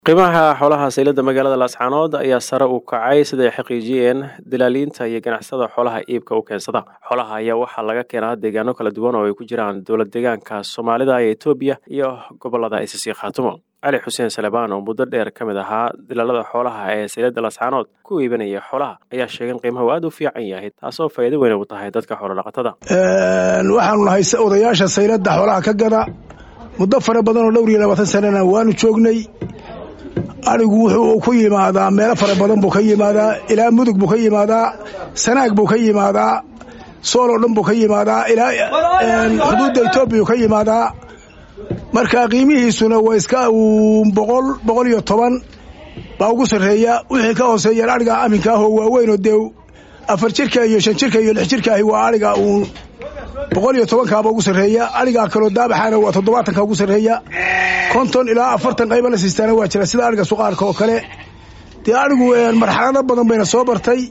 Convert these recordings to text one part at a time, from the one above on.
qiimaha xoolaha saylada magaalada laascaanood ayaa sare u kacay siday xaqiijiyeen dilaaliinta iyo ganacsatada xoolaha iibka u keensada xoolaha ayaa waxaa laga keenaa deegaano kala duwan oo ay ku jiraan dowlad deegaanka soomaalida ee etoobiya iyo gobolada icc khaatumo cali xuseen salebaan oo muddo dheer ka mid ahaa dilaalada xoolaha ee saylada laascaanood ku iibanaya xoolaha ayaa sheegay in qiimaha uu aad u fiican yahay taasoo faa'iido weyn u tahay dadka xoolodhaqatada waxaanu nahay odayaasha saylada xoolaha ka gada muddo fara badan oo dhowr iyo labaatan sanana waanu joognay arigu wuxuu ku yimaadaa meelo fara badan buu ka yimaadaa ilaa mudug buu ka yimaadaa sanaag buu ka yimaadaa sool oo dhan buu ka yimaadaa ilaa xuduudda etoobiya ka yimaadaa marka qiimihiisuna waa iska boqol boqol iyo toban baa ugu sarreeya wixii ka hooseeyaan ariga aminka ahoo waaweynoo dee afar jirka iyo shan jirka iyo lix jirka ahi waa ariga uun boqol iyo tobankaaba ugu sarreeya arigaa kaloo daabaxaana waa toddobaatanka ugu sarreeya konton ilaa afartan qayba la siistaana waa jira sida ariga suqaarka oo kale dee arigu marxalado badan bayna soo bartay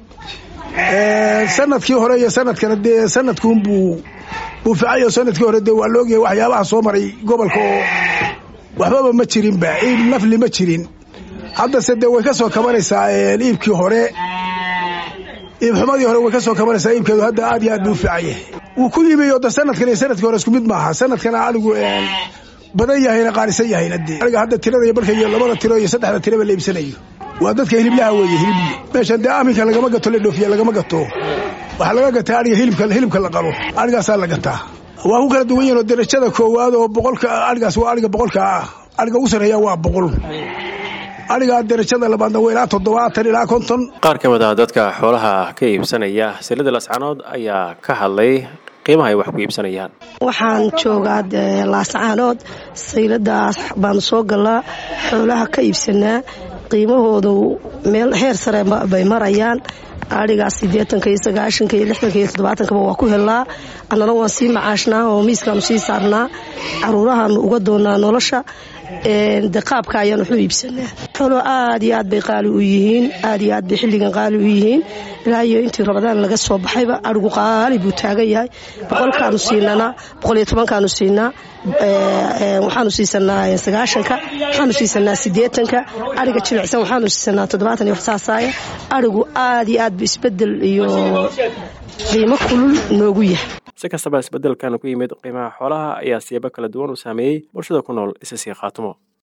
sanadkii hore iyo sanadkana dee sanadkuunbuu buu ficayo sanadkii hore dee waa la ogyahay waxyaabaha soo maray gobolka oo waxbaba ma jirinba iib nafli ma jirin haddase dee way ka soo kabanaysaa iibkii hore iibxumadii hore way ka soo kabanaysaa iibkeedu hadda aad iyo aad buu u fiican yahay wuu ku yimi oda sanadkan iyo sanadkii hore isku mid maaha sanadkana arigu badan yahayna qaalisan yahayna dee ariga hadda tirada iyo barka iyo labada tiro iyo saddexda tiraba la iibsanayo waa dadka hiliblaha weeye hilibliyo meeshan dee aminka lagama gato la dhoofiya lagama gato waxaa laga gataa ariga hilibka hilibka la qalo arigaasaa la gataa waa ku kala duwan yahin oo darajada koowaad oo boqolka arigaas waa ariga boqolka ah ariga ugu sarreeya waa boqol arigaa darajada labaadna waa ilaa toddobaatan ilaa konton qaar ka mid ah dadka xoolaha ka iibsanaya saylada laascaanood ayaa ka hadlay qiimaha ay wax ku iibsanayaan waxaan joogaa laascaanood sayladaas baanu soo galnaa xoolaha ka iibsanaa qiimahoodu meel heer sare bay marayaan arigaas siddeetanka iyo sagaashanka iyo lixdanka iyo toddobaatankaa waa ku helnaa annana waan sii macaashnaa oo miiskaanu sii saarnaa caruurahaanu uga doonaa nolosha de qaabka ayaan waxu iibsanaa xooluhu aad iyo aad bay qaali u yihiin aad iyo aad bay xilligan qaali u yihiin ilaa iyo intii rabadaan laga soo baxayba arigu qaali buu taagan yahay boqolkaanu siinana boqol iyo tobankaanu siinaa waxaanu siisanaa sagaashanka waxaanu siisanaa siddeetanka ariga jilicsan waxaanu siisanaa toddobaatan iyo waxsaasaaya arigu aad iyo aad bu isbedel iyo qiimo kulul noogu yahay si kastaba isbedelkan ku yimid qiimaha xoolaha ayaa siyaabo kala duwan u saameeyey bulshada ku nool isasii khaatumo